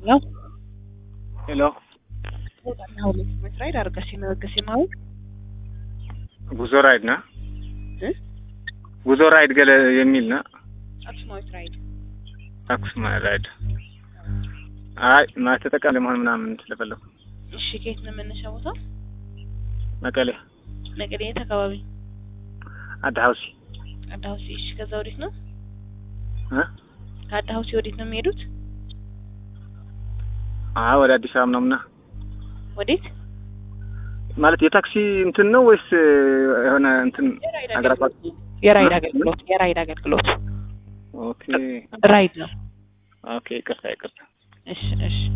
ያው ሄሎ ወጣና ሁለት ሜትር ራይድ አርገሲ ነገሲ ማለት ጉዞ ራይድ ና እ ጉዞ ራይድ ገለ የሚል ና አክሱማዊት ራይድ አክሱማ ራይድ አይ ማለት ተጠቃሚ ለመሆን ምናምን ስለፈለኩ እሺ ከየት ነው መነሻ ቦታ መቀሌ መቀሌ የት አካባቢ አድ ሀውሲ አዳ ሀውሲ እሺ ከዛ ወዴት ነው እ ከአዳ ሀውሲ ወዴት ነው የሚሄዱት አ ወደ አዲስ አበባ ምናምና ወዴት ማለት የታክሲ እንትን ነው ወይስ የሆነ እንትን የራይድ አገር አቋራጭ የራይድ እ? አገልግሎት የራይድ አገልግሎት ኦኬ ራይድ ነው ኦኬ ይቅርታ ይቅርታ እሺ እሺ